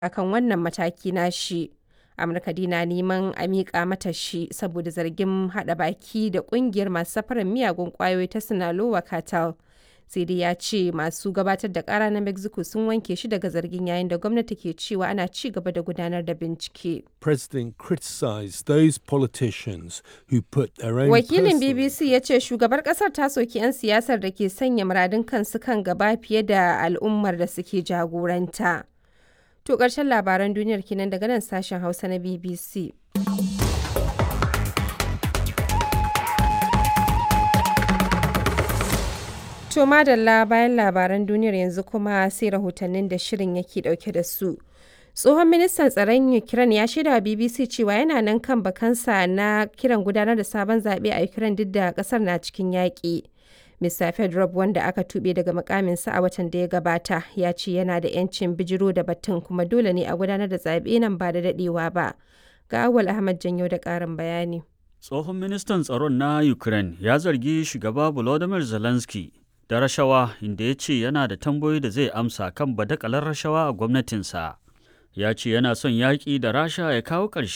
akan wannan mataki nashi. Amurka dai na neman a miƙa mata shi saboda zargin haɗa baki da ƙungiyar masu safarar miyagun ƙwayoyi ta Sinaloa Cartel. Sai dai ya ce masu gabatar da ƙara na Mexico sun wanke shi daga zargin yayin da gwamnati ke cewa ana ci gaba da gudanar da bincike. President criticized those politicians who put their own Wakilin personal BBC ya ce shugabar ƙasar ta soki 'yan siyasar da ke sanya muradun kansu kan gaba fiye da al'ummar da suke jagoranta. To ƙarshen labaran duniyar kenan daga nan sashen Hausa na BBC. To madalla bayan labaran duniyar yanzu kuma sai rahotannin da shirin yake dauke da su. Tsohon ministan tsaron Ukraine ya shaida wa BBC cewa yana nan kan bakansa na kiran gudanar da sabon zaɓe a Ukraine duk da ƙasar na cikin yaƙi. Mr. Fedorov wanda aka tuɓe daga mukaminsa a watan da ya gabata ya ce yana da 'yancin bijiro da batun kuma dole ne a gudanar da zaɓe nan ba da daɗewa ba. Ga Awal Ahmad Janyo da ƙarin bayani. Tsohon ministan tsaron na Ukraine ya zargi shugaba Volodymyr Zelensky da rashawa inda ya ce yana da tambayoyi da zai amsa kan badakalar rashawa a gwamnatinsa. Ya ce yana son yaƙi da rasha ya kawo ƙarshe